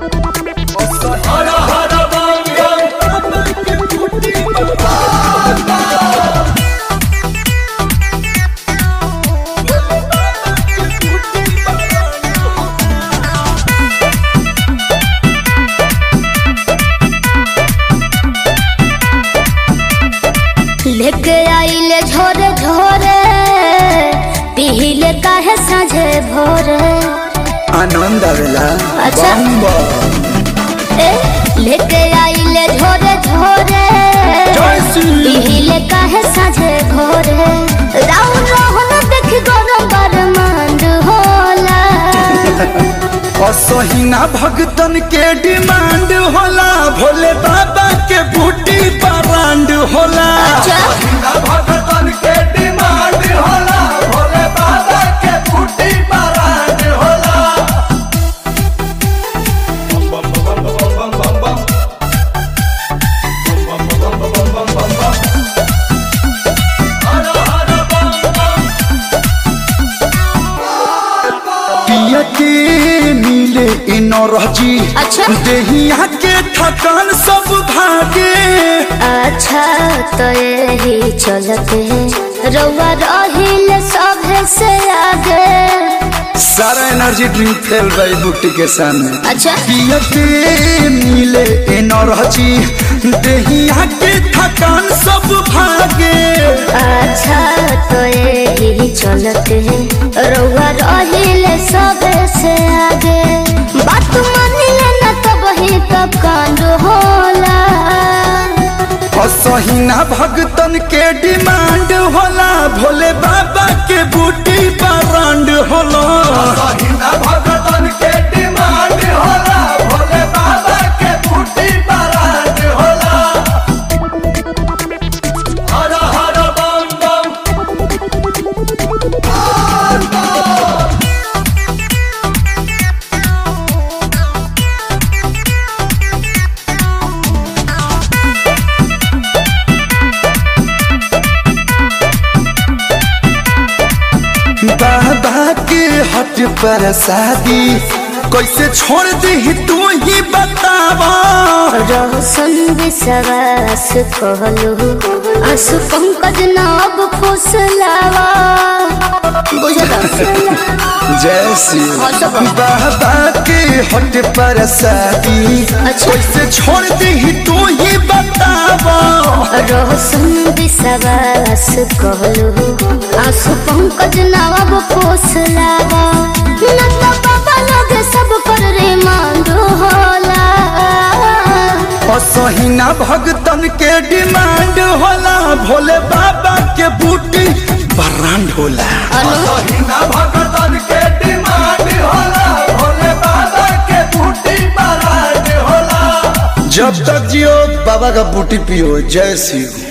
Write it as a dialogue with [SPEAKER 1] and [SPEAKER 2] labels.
[SPEAKER 1] लेके आइले झोरे झोरे पिहिले काहे साझे भोरे
[SPEAKER 2] आनंद आवेला
[SPEAKER 1] अच्छा।
[SPEAKER 2] बम बम।
[SPEAKER 1] ए लेके आइले झोरे झोरे पिहिले काहे साझे भोरे राउन रोहन देख गरम बरमांड होला
[SPEAKER 2] असहिना भगतन के डिमांड होला भोले बाबा के बूटी ब्रांड होला
[SPEAKER 1] अच्छा।
[SPEAKER 2] असहिना भगतन के डिमांड होला भोले बाबा के बूटी ब्रांड होला पिया के नीले इनरजी
[SPEAKER 1] अच्छा।
[SPEAKER 2] देहिया के थकान सब भागे
[SPEAKER 1] अच्छा तो यही चलते रउआ रहिले सभे से आगे
[SPEAKER 2] सारा एनर्जी ड्रिंक फेल गई बुट्टी के सामने
[SPEAKER 1] अच्छा
[SPEAKER 2] पिया के नीले एनर्जी देहिया के थकान सब भागे
[SPEAKER 1] अच्छा तो यही चलते रउआ रहिले सभे से आगे बात मानिले न तब ही तब कांड होला
[SPEAKER 2] असहिना भगतन के डिमांड होला भोले बाबा के बूटी ब्रांड होला असहिना भगतन के डिमांड होला भोले बाबा के बूटी ब्रांड होला हर हर बम बम बाबा के हट पर शादी कैसे छोड़ दी तू ही बतावा
[SPEAKER 1] रोशन विश्वास कहलू आंसू पंकज नाब फुसलावा बुझला
[SPEAKER 2] जय श्री
[SPEAKER 1] हाँ, सब।
[SPEAKER 2] बाबा के हट पर शादी
[SPEAKER 1] अच्छा।
[SPEAKER 2] कैसे छोड़ दी तू ही बतावा
[SPEAKER 1] रोशन विश्वास कहलू आंसू पंकज नाब फुसलावा न तो बाबा लोग सब पर रे मांग होला
[SPEAKER 2] असहिना भगतन के डिमांड होला भोले बाबा के बूटी ब्रांड होला असहिना भगतन के डिमांड होला भोले बाबा के बूटी ब्रांड होला जब तक जियो बाबा का बूटी पियो जय शिव